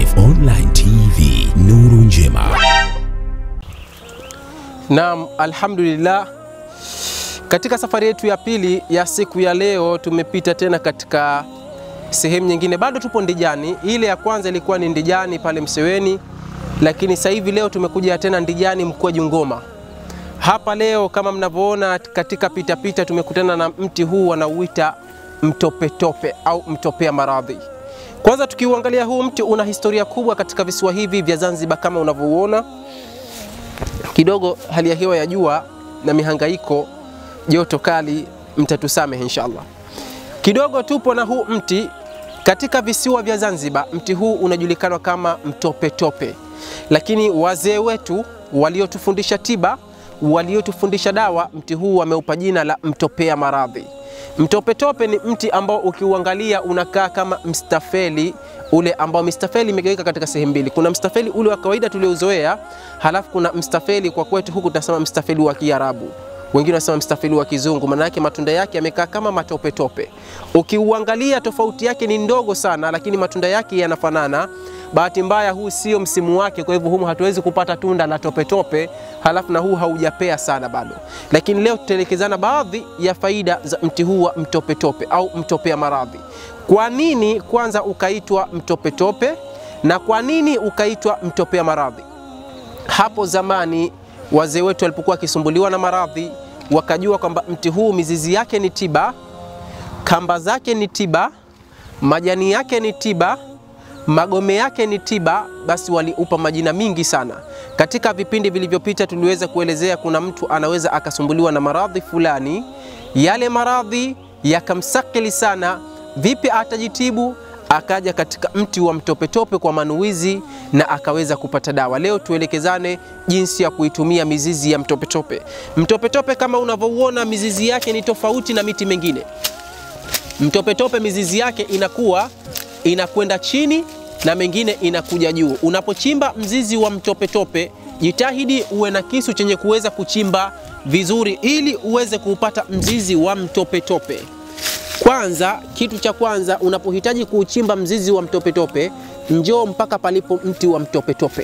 Kif Online TV, nuru njema. Naam, alhamdulillah. Katika safari yetu ya pili ya siku ya leo tumepita tena katika sehemu nyingine, bado tupo Ndijani. Ile ya kwanza ilikuwa ni Ndijani pale Mseweni, lakini sasa hivi leo tumekuja tena Ndijani Mkwaju Ngoma. Hapa leo kama mnavyoona katika pitapita pita, tumekutana na mti huu wanauita mtopetope au mtopea maradhi. Kwanza tukiuangalia huu mti una historia kubwa katika visiwa hivi vya Zanzibar kama unavyouona kidogo hali ya hewa ya jua na mihangaiko, joto kali, mtatusamehe inshallah. Kidogo tupo na huu mti katika visiwa vya Zanzibar. Mti huu unajulikana kama mtopetope, lakini wazee wetu waliotufundisha tiba, waliotufundisha dawa, mti huu wameupa jina la mtopea maradhi. Mtopetope ni mti ambao ukiuangalia unakaa kama mstafeli ule ambao mstafeli imegawika katika sehemu mbili. Kuna mstafeli ule wa kawaida tuliouzoea, halafu kuna mstafeli kwa kwetu huku tunasema mstafeli wa Kiarabu, wengine wanasema mstafeli wa Kizungu. Maana yake matunda yake yamekaa kama matopetope. Ukiuangalia tofauti yake ni ndogo sana, lakini matunda yake yanafanana. Bahati mbaya huu sio msimu wake, kwa hivyo humu hatuwezi kupata tunda la topetope, halafu na huu haujapea sana bado. Lakini leo tutaelekezana baadhi ya faida za mti huu wa mtopetope au mtopea maradhi. Kwa nini kwanza ukaitwa mtopetope na kwa nini ukaitwa mtopea maradhi? Hapo zamani wazee wetu walipokuwa wakisumbuliwa na maradhi, wakajua kwamba mti huu mizizi yake ni tiba, kamba zake ni tiba, majani yake ni tiba, magome yake ni tiba, basi waliupa majina mingi sana. Katika vipindi vilivyopita tuliweza kuelezea kuna mtu anaweza akasumbuliwa na maradhi fulani, yale maradhi yakamsakili sana, vipi atajitibu? Akaja katika mti wa mtopetope kwa manuizi na akaweza kupata dawa. Leo tuelekezane jinsi ya kuitumia mizizi ya mtopetope. Mtopetope kama unavyouona, mizizi yake ni tofauti na miti mingine. Mtopetope mizizi yake inakuwa inakwenda chini na mengine inakuja juu. Unapochimba mzizi wa mtopetope, jitahidi uwe na kisu chenye kuweza kuchimba vizuri, ili uweze kuupata mzizi wa mtopetope. Kwanza, kitu cha kwanza unapohitaji kuuchimba mzizi wa mtopetope, njoo mpaka palipo mti wa mtopetope.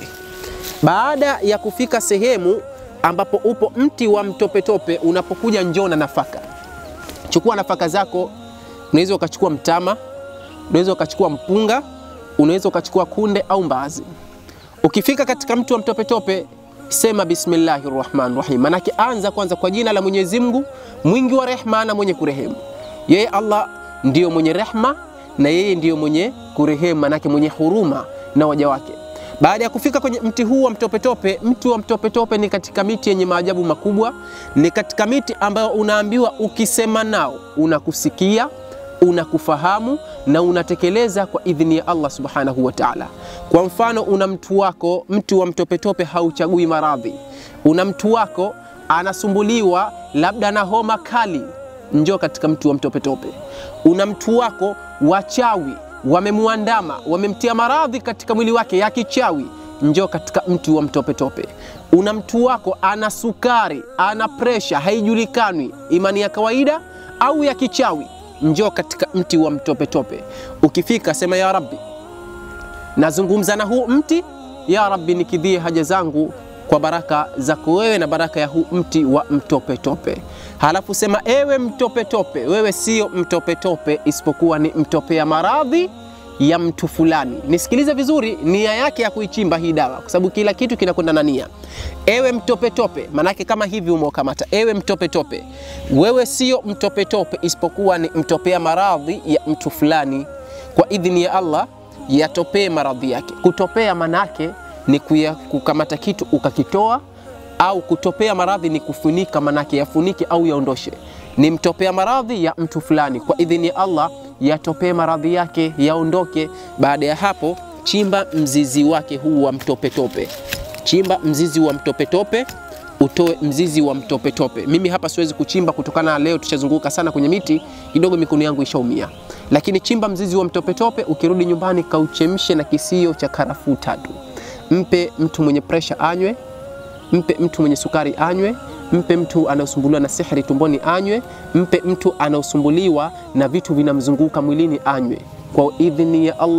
Baada ya kufika sehemu ambapo upo mti wa mtopetope, unapokuja njoo na nafaka. Chukua nafaka zako, unaweza ukachukua mtama, unaweza ukachukua mpunga, unaweza ukachukua kunde au mbaazi. Ukifika katika mti wa mtopetope, sema bismillahir rahmanir rahim, manake anza kwanza kwa jina la Mwenyezi Mungu mwingi wa rehma na mwenye kurehemu. Yeye Allah ndiyo mwenye rehma na yeye ndiyo mwenye kurehemu, manake mwenye huruma na waja wake. Baada ya kufika kwenye mti huu wa mtopetope, mti wa mtopetope ni katika miti yenye maajabu makubwa, ni katika miti ambayo unaambiwa ukisema nao unakusikia, unakufahamu na unatekeleza kwa idhini ya Allah subhanahu wa ta'ala. Kwa mfano, una mtu wako, mti wa mtopetope hauchagui maradhi. Una mtu wako anasumbuliwa labda na homa kali, njoo katika mti wa mtopetope. Una mtu wako wachawi wamemwandama, wamemtia maradhi katika mwili wake ya kichawi, njoo katika mti wa mtopetope. Una mtu wako ana sukari, ana presha, haijulikani imani ya kawaida au ya kichawi, njoo katika mti wa mtopetope. Ukifika sema ya Rabbi, nazungumza na huu mti, ya Rabbi, nikidhie haja zangu kwa baraka zako wewe na baraka ya huu mti wa mtopetope. Halafu sema, ewe mtopetope, wewe sio mtopetope, isipokuwa ni mtopea maradhi ya mtu fulani. Nisikilize vizuri, nia yake ya kuichimba hii dawa, kwa sababu kila kitu kinakwenda na nia. Ewe mtopetope, manake kama hivi umeokamata. Ewe mtopetope, wewe sio mtopetope, isipokuwa ni mtopea maradhi ya mtu fulani. Kwa idhini ya Allah yatopee maradhi yake. Kutopea manake ni kuya, kukamata kitu ukakitoa au kutopea maradhi ni kufunika, manake yafunike au yaondoshe. Ni mtopea maradhi ya mtu fulani, kwa idhini ya Allah yatopee maradhi yake yaondoke. Baada ya hapo, chimba mzizi wake huu wa mtopetope, chimba mzizi wa mtopetope utoe mzizi wa mtopetope. Mimi hapa siwezi kuchimba kutokana na leo tushazunguka sana kwenye miti, kidogo mikono yangu ishaumia, lakini chimba mzizi wa mtopetope. Ukirudi nyumbani, kauchemshe na kisio cha karafuu tatu. Mpe mtu mwenye presha anywe, mpe mtu mwenye sukari anywe, mpe mtu anaosumbuliwa na sihri tumboni anywe, mpe mtu anaosumbuliwa na vitu vinamzunguka mwilini anywe. Kwa idhini ya Allah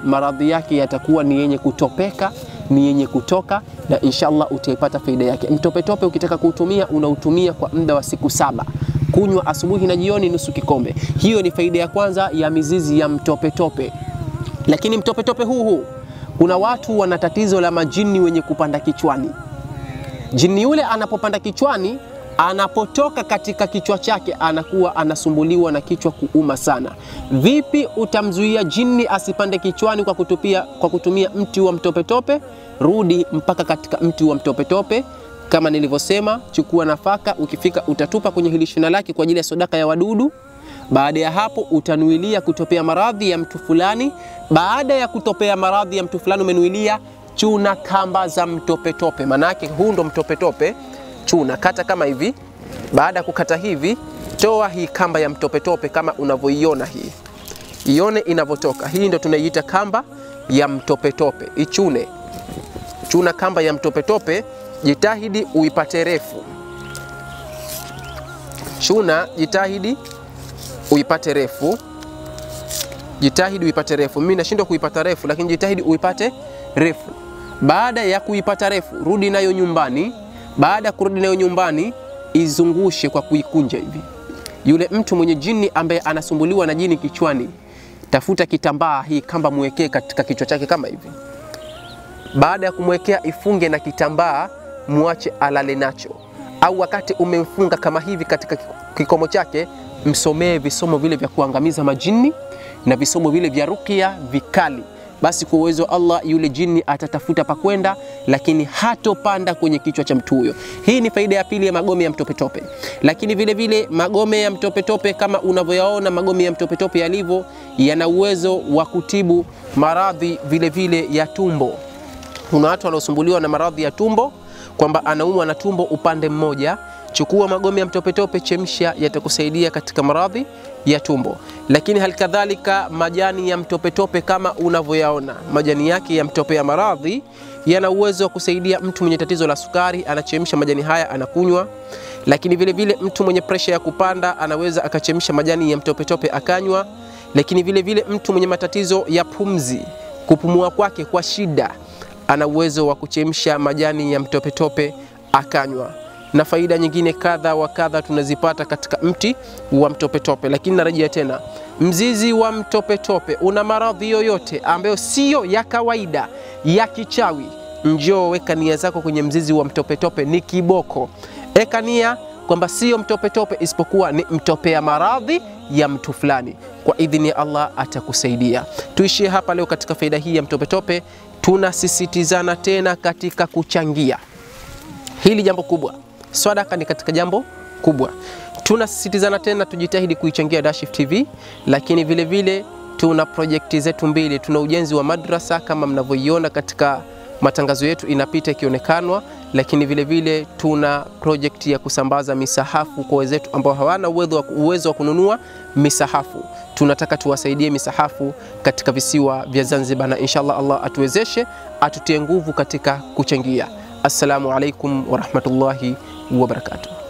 maradhi yake yatakuwa ni yenye kutopeka, ni yenye kutoka, na inshallah utaipata faida yake. Mtopetope ukitaka kuutumia, unautumia kwa muda wa siku saba kunywa asubuhi na jioni nusu kikombe. Hiyo ni faida ya kwanza ya mizizi ya mtopetope. Lakini mtopetope huu huu, kuna watu wana tatizo la majini wenye kupanda kichwani. Jini yule anapopanda kichwani, anapotoka katika kichwa chake anakuwa anasumbuliwa na kichwa kuuma sana. Vipi utamzuia jini asipande kichwani kwa, kutupia, kwa kutumia mti wa mtopetope? Rudi mpaka katika mti wa mtopetope kama nilivyosema, chukua nafaka, ukifika utatupa kwenye hili shina lake kwa ajili ya sadaka ya wadudu. Baada ya hapo utanuilia kutopea maradhi ya mtu fulani. Baada ya kutopea maradhi ya mtu fulani umenuilia, chuna kamba za mtopetope, manake huu ndo mtopetope. Chuna kata kama hivi. Baada ya kukata hivi, toa hii kamba ya mtopetope kama unavyoiona hii, ione inavyotoka. Hii ndo tunaiita kamba ya mtopetope. Ichune, chuna kamba ya mtopetope jitahidi uipate refu. Chuna, jitahidi uipate refu, jitahidi uipate refu. Mimi nashindwa kuipata refu, lakini jitahidi uipate refu. Baada ya kuipata refu, rudi nayo nyumbani. Baada ya kurudi nayo nyumbani, izungushe kwa kuikunja hivi. Yule mtu mwenye jini ambaye anasumbuliwa na jini kichwani, tafuta kitambaa, hii kamba mwekee katika kichwa chake kama hivi. Baada ya kumwekea, ifunge na kitambaa muache alale nacho, au wakati umemfunga kama hivi katika kikomo chake, msomee visomo vile vya kuangamiza majini na visomo vile vya rukia vikali. Basi kwa uwezo wa Allah yule jini atatafuta pa kwenda, lakini hatopanda kwenye kichwa cha mtu huyo. Hii ni faida ya pili ya magome ya mtopetope. Lakini vile vile magome ya mtopetope kama unavyoyaona magome ya mtopetope yalivyo, yana uwezo wa kutibu maradhi vile vile ya tumbo. Kuna watu wanaosumbuliwa na maradhi ya tumbo kwamba anaumwa na tumbo upande mmoja, chukua magome ya mtopetope, chemsha, yatakusaidia katika maradhi ya tumbo. Lakini halikadhalika majani ya mtopetope kama unavyoyaona, majani yake ya mtope ya maradhi yana uwezo wa kusaidia mtu mwenye tatizo la sukari, anachemsha majani haya anakunywa. Lakini vile vile mtu mwenye presha ya kupanda anaweza akachemsha majani ya mtopetope akanywa. Lakini vile vile mtu mwenye matatizo ya pumzi, kupumua kwake kwa shida ana uwezo wa kuchemsha majani ya mtopetope akanywa, na faida nyingine kadha wa kadha tunazipata katika mti wa mtopetope. Lakini narejea tena, mzizi wa mtopetope una maradhi yoyote ambayo siyo ya kawaida ya kichawi, njoo weka nia zako kwenye mzizi wa mtopetope. Ni kiboko, eka nia kwamba siyo mtopetope isipokuwa ni mtopea maradhi ya mtu fulani. Kwa idhini ya Allah atakusaidia. Tuishie hapa leo katika faida hii ya mtopetope. Tunasisitizana tena katika kuchangia hili jambo kubwa. Sadaka ni katika jambo kubwa, tunasisitizana tena tujitahidi kuichangia Dashif TV, lakini vile vile tuna projekti zetu mbili. Tuna ujenzi wa madrasa kama mnavyoiona katika matangazo yetu inapita ikionekanwa, lakini vile vile tuna projekti ya kusambaza misahafu kwa wenzetu ambao hawana uwezo wa kununua misahafu. Tunataka tuwasaidie misahafu katika visiwa vya Zanzibar, na inshallah Allah atuwezeshe, atutie nguvu katika kuchangia. Assalamu alaikum warahmatullahi wabarakatuh.